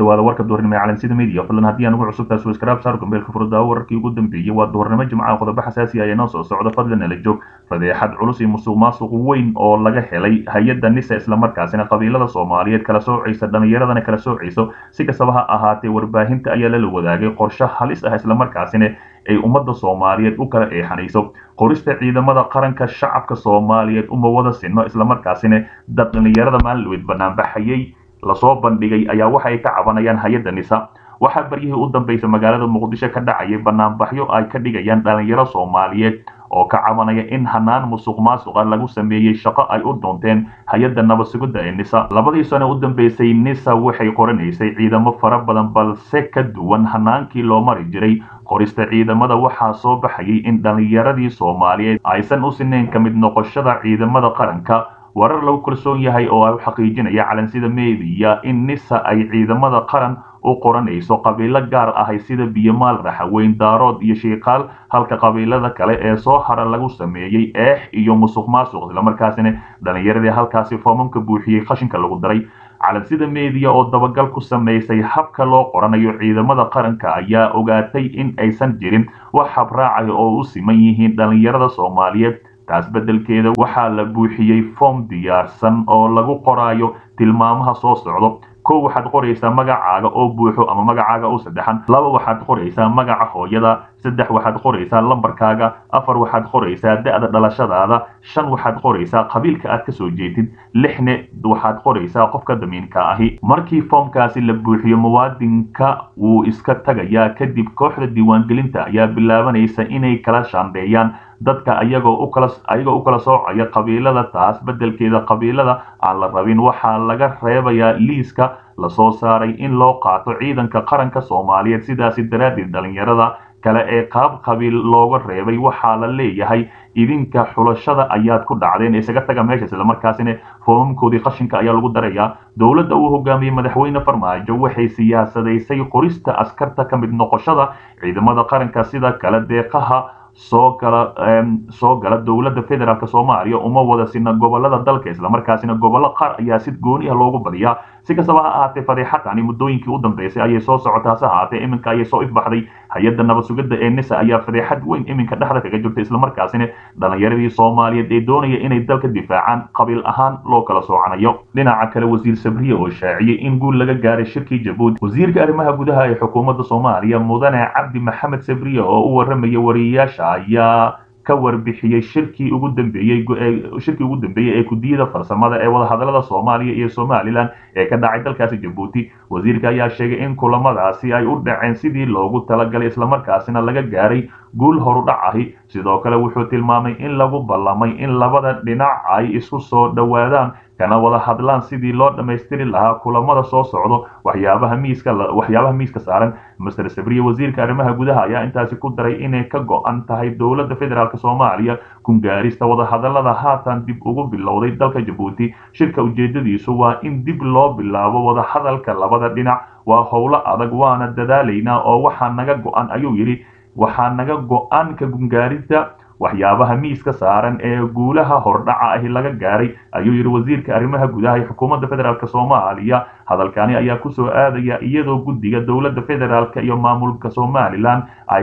dhawaada warka duhurnimo ee calansida media fadlan haddii aan ugu cusubtahay subscribe saar gambeelka furdaawo wararkii ugu dambeeyey waa duhurnimo jimcaha qodobo xasaasi ah ee noo soo socda fadlan nala joog fadeexad culus iyo musuq maasuq weyn oo laga helay hay-adda nisa islamarkaasina qabiilada soomaaliyeed kala soocaysa dhallinyaradana kala soocayso si kastaba ha ahaatee warbaahinta ayaa lala wadaagay qorshe halis ah islamarkaasina ay ummadda soomaaliyeed u kala eexanayso qorista ciidamada qaranka shacabka soomaaliyeed uma wada sinno islamarkaasina dad dhallinyarada maalinweyd banaanbaxayay lasoo bandhigay ayaa waxa ay ka cabanayaan hay-adda nisa waxaa baryihii u dambaysa magaalada muqdisho ka dhacayay banaanbaxyo ay ka dhigayaan dhalinyaro soomaaliyeed oo ka cabanaya in hanaan musuq maasuqa lagu sameeyey shaqo ay u doonteen hay-adda nabad sugidda ee nisa labadii sano u dambeysay nisa waxay qoranaysay ciidamo fara badan balse ka duwan hanaankii loo mari jiray qorista ciidamada waxaa soo baxayay in dhallinyaradii soomaaliyeed aysan u sinayn ka mid noqoshada ciidamada qaranka warar lagu kalsoon yahay oo ay u xaqiijinaya calansida meediya in nisa ay ciidamada qaran u qoranayso qabiilo gaar ahay sida biyomaal raxaweyn daarood iyo shiikaal halka qabiilada kale ee soo hara lagu sameeyey eex iyo musuq maasuq islamarkaasina dhallinyaradii halkaasi foomamka buuxiyey qashinka lagu daray calansida meediya oo dabagal ku samaysay habka loo qoranayo ciidamada qaranka ayaa ogaatay in aysan jirin wax habraacaya oo u siman yihiin dhallinyarada soomaaliyeed taas beddelkeeda waxaa la buuxiyey foom diyaarsan oo lagu qoraayo tilmaamaha soo socdo kow waxaad qoraysaa magacaaga oo buuxo ama magacaaga u saddexan laba waxaad qoraysaa magaca hooyada saddex waxaad qoraysaa lambarkaaga afar waxaad qoraysaa da-da dhalashadaada shan waxaad qoraysaa qabiilka aad kasoo jeedid lixne waxaad qoraysaa qofka damiinka ahi markii foomkaasi la buuxiyo muwaadinka wuu iska tagayaa kadib kooxda diiwaangelinta ayaa bilaabanaysa inay kala shaandheeyaan dadka ayagoo u kala ayagoo u kala soocaya qabiilada taas beddelkeeda qabiilada aan la rabin waxaa laga reebayaa liiska lasoo saaray in loo qaato ciidanka qaranka soomaaliyeed sidaasi daraaddeed dhallinyarada kale ee qaab qabiil looga reebay waxaa la leeyahay idinka xulashada ayaad ku dhacdeen isaga taga meesha islamarkaasina foomamkoodii qashinka ayaa lagu darayaa dowladda uu hogaamiyey madaxweyne farmaajo waxay siyaasadaysay qorista askarta ka mid noqoshada ciidamada qaranka sida kale deeqaha soo gala soo gala dowladda federaalk soomaaliya uma wada sina gobolada dalka islamarkaasina gobollo qaar ayaa si gooni ah loogu badiyaa si kastaba ha ahaatee fadeexadani muddooyinkii u dambeysay ayay soo socotaa hase ahaatee iminka ayay soo ifbaxday hay-adda nabad sugidda ee nisa ayaa fadeexad weyn iminka dhexda kaga jirta islamarkaasina dhallinyaradii soomaaliyeed ee doonaya inay dalka difaacaan qabiil ahaan loo kala soocanayo dhinaca kale wasiir sabriye oo shaaciyey in guul laga gaaray shirkii jabuuti wasiirka arrimaha gudaha ee xukuumadda soomaaliya mudane cabdi maxamed sabriye oo u warramaya wariyayaasha ayaa ka warbixiyey shirkii ugu dambeeyey shirkii ugu dambeeyey ee gudiyada farsamada ee wadahadalada soomaaliya iyo somalilan ee ka dhacay dalkaasi jabuuti wasiirka ayaa sheegay in kulamadaasi ay u dhaceen sidii loogu talagalay islamarkaasina laga gaaray guul horudhac ahi sidoo kale wuxuu tilmaamay in lagu ballamay in labada dhinac ay isku soo dhowaadaan kana wada hadlaan sidii loo dhammaystiri lahaa kulamada soo socdo waxyaabaha miiska waxyaabaha miiska saaran master sabriye wasiirka arrimaha gudaha ayaa intaasi ku daray inay ka go-an tahay dowladda federaalk soomaaliya kungaarista wadahadalada haatan dib ugu bilowday dalka jabuuti shirka ujeedadiisu waa in dib loo bilaabo wadahadalka labada dhinac waa howlo adag waana dadaalaynaa oo waxaa naga go-an ayuu yidhi waxaa naga go-an ka gungaarinta waxyaabaha miiska saaran ee guulaha hordhaca ahi laga gaaray ayuu yidhi wasiirka arrimaha gudaha ee xukuumadda federaalk soomaaliya hadalkani ayaa kusoo aadaya iyadoo guddiga dowladda federaalk iyo maamulka somalilan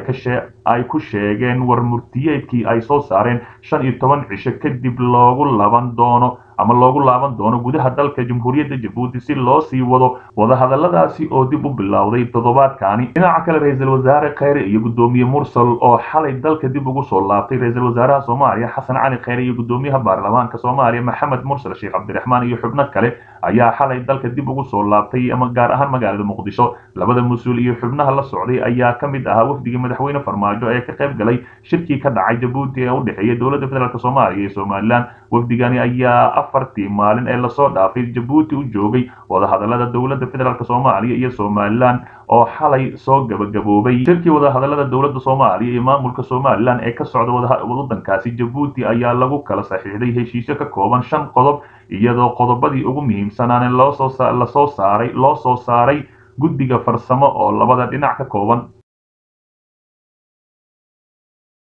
ay ku sheegeen war murtiyeedkii ay soo saareen shan iyo toban cisho kadib loogu laban doono ama loogu laaban doono gudaha dalka jamhuuriyadda jabuuti si loo sii wado wadahadaladaasi oo dib u bilowday toddobaadkani dhinaca kale ra-iisul wasaare kheyre iyo guddoomiye mursal oo xalay dalka dib ugu soo laabtay ra-iisul wasaaraha soomaaliya xasan cali kheyre iyo guddoomiyaha baarlamaanka soomaaliya maxamed mursal sheekh cabdiraxmaan iyo xubno kale ayaa xalay dalka dib ugu soo laabtay ama gaar ahaan magaalada muqdisho labada mas-uul iyo xubnaha la socday ayaa ka mid ahaa wafdigii madaxweyne farmaajo ee ka qayb galay shirkii ka dhacay jabuuti ee u dhexeeya dowladda federaalk soomaaliya iyo somalilan wafdigani ayaa afartii maalin ee lasoo dhaafay jabuuti u joogay wadahadalada dowladda federaalk soomaaliya iyo somalilan oo xalay soo gabagaboobay shirkii wadahadalada dowladda soomaaliya iyo maamulka somalilan ee ka socda wadankaasi jabuuti ayaa lagu kala saxiixday heshiisyo ka kooban shan qodob iyadoo qodobadii ugu muhiimsanaane lasoo saaray loo soo saaray guddiga farsamo oo labada dhinac ka kooban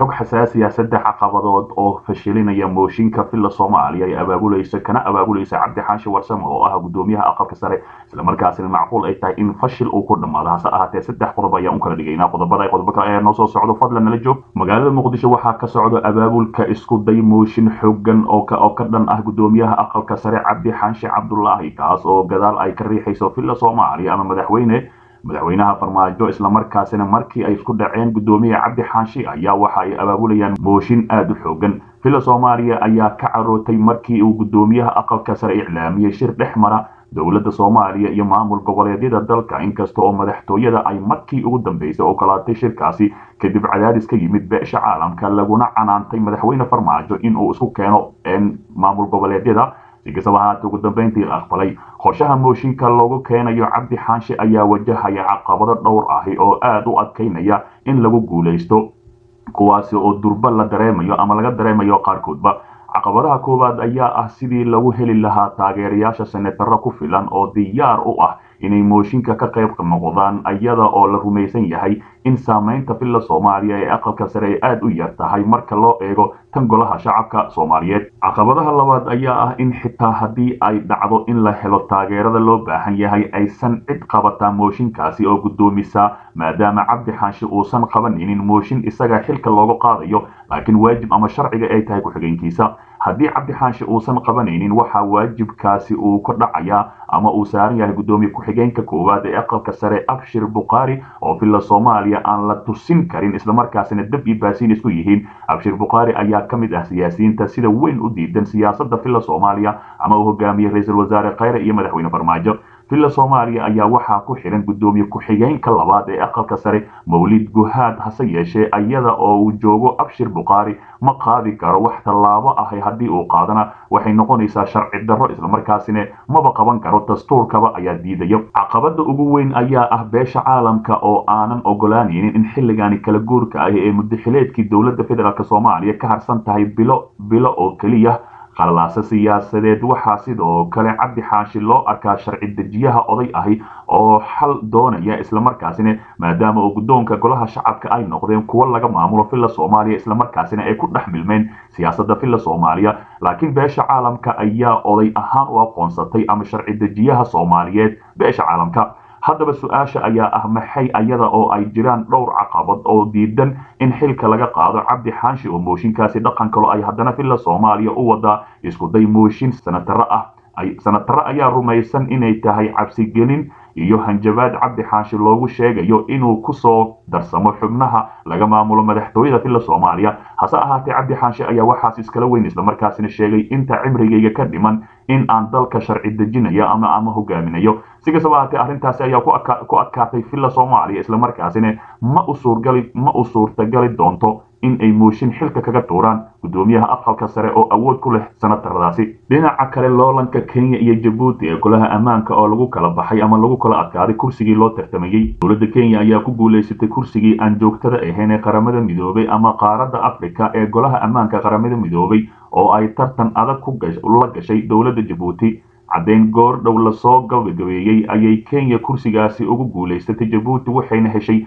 xog xasaasiya saddex caqabadood oo fashilinaya mooshinka villa soomaaliya ay abaabulaysa kana abaabulaysa cabdi xaashi warsame oo ah gudoomiyaha aqalka sare islamarkaasina macquul ay tahay in fashil uu ku dhammaado hase ahaatee saddex qodob ayaan u kala dhigaynaa qodobada qodobo kale ayaa noo soo socdo fadlan nala joog magaalada muqdisho waxaa ka socdo abaabulka isku day mooshin xoogan oo ka oo ka dhan ah gudoomiyaha aqalka sare cabdi xaashi cabdulaahi kaas oo gadaal ay ka riixayso villa soomaaliya ama madaxweyne madaxweynaha farmaajo islamarkaasina markii ay isku dhaceen gudoomiye cabdi xaashi ayaa waxa ay abaabulayaan mooshin aada u xoogan villa soomaaliya ayaa ka carootay markii uu gudoomiyaha aqalka sare iclaamiyey shir dhex mara dowladda soomaaliya iyo maamul goboleedyada dalka inkasta oo madaxtooyada ay markii ugu dambeysay ogolaatay shirkaasi kadib cadaadis ka yimid beesha caalamka laguna canaantay madaxweyne farmaajo inuu isku keeno maamul goboleedyada si kastaba ahaatee ugu dambeyntii la aqbalay qorshaha mooshinka loogu keenayo cabdi xaanshe ayaa wajahaya caqabado dhowr ahi oo aada u adkaynaya in lagu guulaysto kuwaasi oo durba la dareemayo ama laga dareemayo qaarkoodba caqabadaha koowaad ayaa ah sidii lagu heli lahaa taageerayaasha senataro ku filan oo diyaar u ah inay mooshinka ka qayb noqdaan iyada oo la rumaysan yahay in saamaynta villa soomaaliya ee aqalka sare ay aada u yar tahay marka loo eego tan golaha shacabka soomaaliyeed caqabadaha labaad ayaa ah in xitaa haddii ay dhacdo in la helo taageerada loo baahan yahay aysan cid qabataa mooshinkaasi oo guddoomisaa maadaama cabdi xaashi uusan qabanaynin mooshin isaga xilka looga qaadayo laakiin waajib ama sharciga ay tahay ku-xigeenkiisa haddii cabdi xaashi uusan qabanaynin waxaa waajibkaasi uu ka dhacayaa ama uu saaran yahay guddoomiye ku-xigeenka koowaad ee aqalka sare abshir bukhaari oo villa soomaaliya aan la tusin karin islamarkaasina dab iyo baasiin isku yihiin abshir bukhaari ayaa ka mid ah siyaasiyiinta sida weyn u diidan siyaasadda villa soomaaliya ama uu hogaamiyey ra-iisul wasaare khayre iyo madaxweyne farmaajo villa soomaaliya ayaa waxaa ku xihan guddoomiye ku-xigeenka labaad ee aqalka sare mawlid guhaad hase yeeshee iyada oo uu joogo abshir bukhaari ma qaadi karo wax tallaabo ahi haddii uu qaadana waxay noqonaysaa sharci darro islamarkaasina maba qaban karo dastuurkaba ayaa diidayo caqabada ugu weyn ayaa ah beesha caalamka oo aanan ogolaanaynin in xilligaani kala guurka ahi ee muddaxileedkii dowladda federaalk soomaaliya ka harsan tahay bilo bilo oo keliya qallaase siyaasadeed waxaa sidoo kale cabdi xaashi loo arkaa sharci dejiyaha oday ahi oo xal doonaya islamarkaasina maadaama uu guddoonka golaha shacabka ay noqdeen kuwo laga maamulo villa soomaaliya islamarkaasina ay ku dhex milmeen siyaasadda villa soomaaliya laakiin beesha caalamka ayaa oday ahaan u aqoonsatay ama sharci dejiyaha soomaaliyeed beesha caalamka haddaba su-aasha ayaa ah maxay ayada oo ay jiraan dhowr caqabad oo diidan in xilka laga qaado cabdi xaashi oo mooshinkaasi dhaqan kalo ay haddana villa soomaaliya u wadaa iskuday mooshin sanataro ah sanataro ayaa rumaysan inay tahay cabsigelin iyo hanjabaad cabdi xaashi loogu sheegayo inuu kusoo darsamo xubnaha laga maamulo madaxtooyada villa soomaaliya hase ahaatee cabdi xaashi ayaa waxaas iskala weyn islamarkaasina sheegay inta cimrigayga ka dhiman in aan dalka sharci dejinayo ama ama hogaaminayo si kastaba ahaatee arrintaasi ayaa ku adkaatay villa soomaaliya islamarkaasina ma u suurgali ma u suurtagali doonto in ay mooshin xilka kaga tuuraan guddoomiyaha aqalka sare oo awood ku leh sanataradaasi dhinaca kale loolanka kenya iyo jabuuti ee golaha ammaanka oo lagu kala baxay ama lagu kala adkaaday kursigii loo tartamayey dowladda kenya ayaa ku guulaysatay kursigii aan joogtada ahayn ee qaramada midoobay ama qaaradda afrika ee golaha ammaanka qaramada midoobay oo ay tartan adag ku la gashay dowladda jabuuti caddeyn goor dhow lasoo gabagabeeyey ayay kenya kursigaasi ugu guulaysatay jabuuti waxayna heshay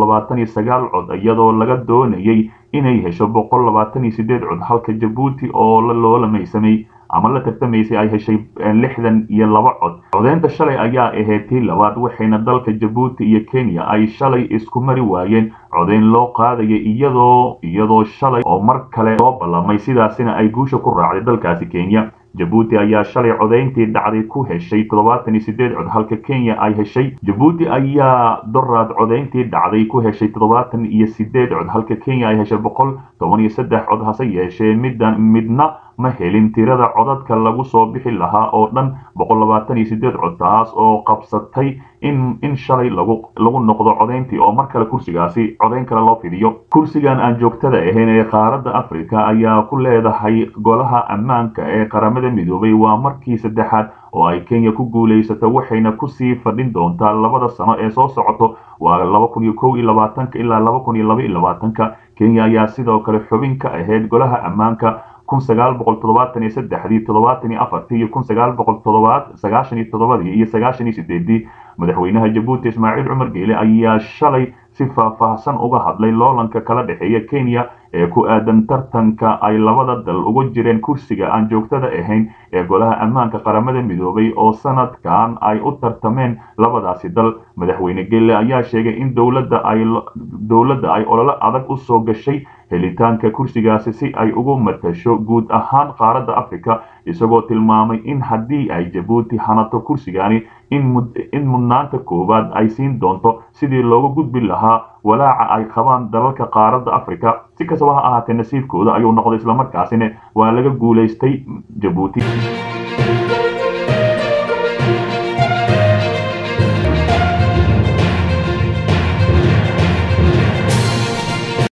cod iyadoo laga doonayay inay hesho cod halka jabuuti oo loolamaysamay ama la tartamaysay ay heshay lixdan iyo laba cod codeynta shalay ayaa ahayd tii labaad waxayna dalka jabuuti iyo kenya ay shalay isku mari waayeen codeyn loo qaadaya iyadoo iyadoo shalay oo mar kale soo ballamay sidaasina ay guusha ku raacday dalkaasi kenya jabuuti ayaa shalay codayntii dhacday ku heshay toddobaatan iyo sideed cod halka kenya ay heshay jabuuti ayaa doraad codayntii dhacday ku heshay toddobaatan iyo sideed cod halka kenya ay heshay boqol toban iyo saddex cod hase yeeshee middan midna ma helin tirada codadka lagu soo bixi lahaa oo dhan boqol labaatan iyo sideed cod taas oo qabsatay in in shalay lagu lagu noqdo codayntii oo mar kale kursigaasi codayn kale loo fidiyo kursigan aan joogtada ahayn ee qaaradda afrika ayaa ku leedahay golaha ammaanka ee qaramada midoobay waa markii saddexaad oo ay kenya ku guulaysato waxayna kusii fadhin doontaa labada sano ee soo socoto waa laba kun iyo kow iyo labaatanka ilaa laba kun iyo laba iyo labaatanka kenya ayaa sidoo kale xubin ka ahayd golaha ammaanka kun sagaal boqol toddobaatan iyo saddexdii toddobaatan iyo afartii iyo kun sagaal boqol toddobaad sagaashan iyo toddobadii iyo sagaashan iyo sideedii madaxweynaha jabuuti ismaaciil cumar geele ayaa shalay si faahfaahsan uga hadlay loolanka kala dhexeeya kenya ee ku aadan tartanka ay labada dal uga jireen kursiga aan joogtada ahayn ee golaha ammaanka qaramada midoobay oo sanadkan ay u tartameen labadaasi dal madaxweyne gelle ayaa sheegay in dowladda ay dowladda ay ololo adag u soo gashay helitaanka kursigaasi si ay ugu matasho guud ahaan qaaradda africa isagoo tilmaamay in haddii ay jabuuti hanato kursigani in mudnaanta koowaad ay siin doonto sidii looga gudbi lahaa walaaca ay qabaan dalalka qaaradda africa si kastaba ha ahaatee nasiibkooda ayuu noqday islamarkaasina waa laga guulaystay jabuuti